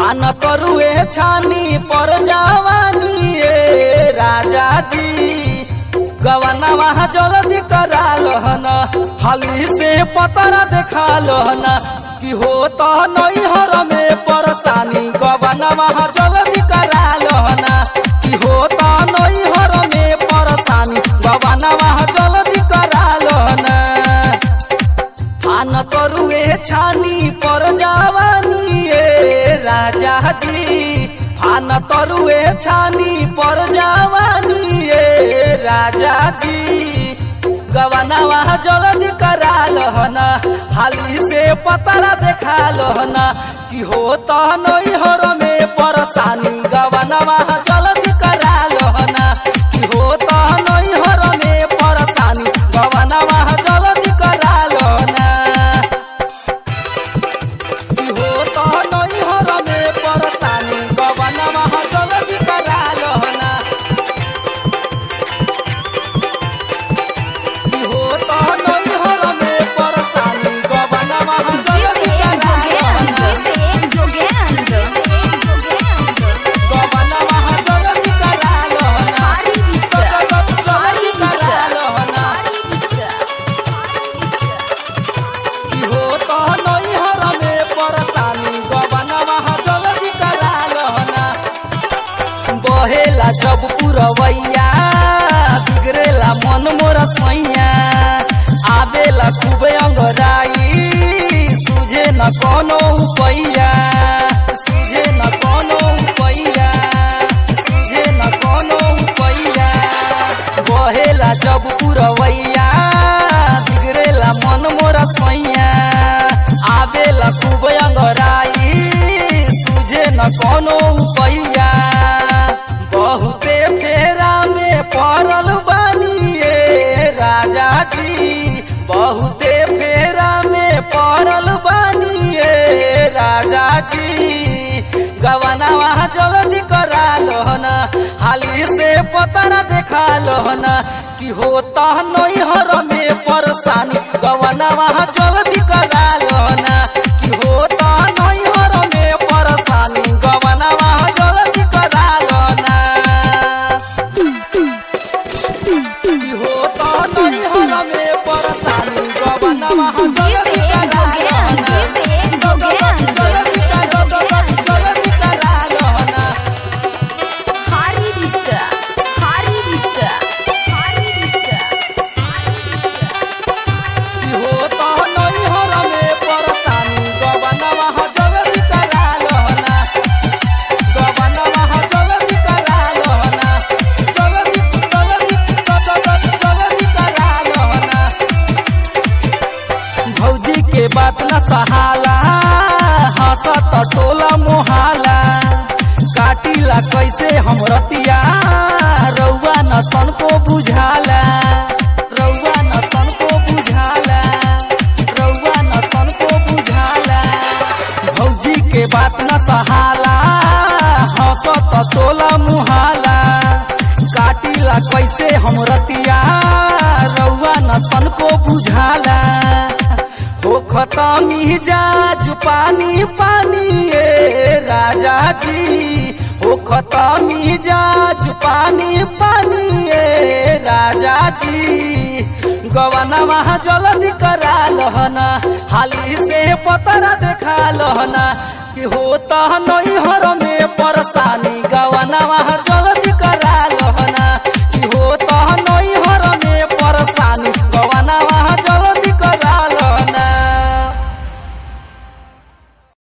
फान करुए छानी पर जवानी ए राजा जी गवना वहाँ जल्दी करा लहन हाली से पतरा देखा लहन कि हो तो नैहर में परेशानी गवना वहाँ जल्दी करा लहन कि हो तो नैहर में परेशानी गवना वहाँ जल्दी करा लहन फान करुए छानी पर जवानी ए राजा जी फान तरुए छानी पर जवानी ए राजा जी गवना वहाँ जल्दी करा लहन हाली से पतरा देखा लहन कि हो तो नैहर में परेशानी गवना वहाँ जल्दी करा लहन कि हो तो नैहर में परेशानी गवना वहाँ जल्दी करा लहन कि हो तो नैहर में परेशानी गवना वहाँ जल्दी करा लहन कि हो तो नैहर में परेशानी गवना वहाँ जल्दी करा लहन गवना वहाँ जल्दी करा लहन जल्दी करा लहन कि हो तो नैहर में परेशानी गवना वहाँ जल्दी करा लहन बहेला जब पुरवैया बिगड़ेला मन मोर सैया आवेला खूब अंगराई सुझे न कोनो उपैया सुझे न कोनो उपैया सुझे न कोनो उपैया बहेला जब पुरवैया बिगड़ेला मन मोर सैया आवेला खूब अंगराई सुझे न कोनो उपैया बहुते फेरा में पड़ल बानी ए राजा जी बहुते फेरा में पड़ल बानी ए राजा जी गवना वहाँ जल्दी करा लहन हाली से पतरा देखा लहन कि होता नैहर में परेशानी गवना वहाँ जल्दी करा लहन कि होता नैहर में परेशानी गवना वहाँ जल्दी करा लहन कि होता नैहर में परेशानी गवना वहाँ जल्दी करा लहन जल्दी करा जल्दी करा लहन कि हो तो नैहर में परेशानी गवना वहाँ जल्दी करा लहना गवना वहाँ जल्दी करा लहना जल्दी जल्दी जल्दी करा लहना भौजी के बात न सहाला हंसत टोला मोहाला काटिला कैसे हम रतिया रउआ न तनको बुझाला रउआ न तनको बुझाला रउआ न तनको बुझाला भौजी के बात न सहाला हंसत टोला मुहाला काटिला कैसे हम रतिया रउआ न तनको बुझाला हो खतमी जाज पानी पानी ए राजा जी हो खतमी जाज पानी पानी ए राजा जी गवना वहाँ जल्दी करा लहना हाली से पतरा देखा लहना कि होता नैहर में परेशानी गवना वहाँ जल्दी करा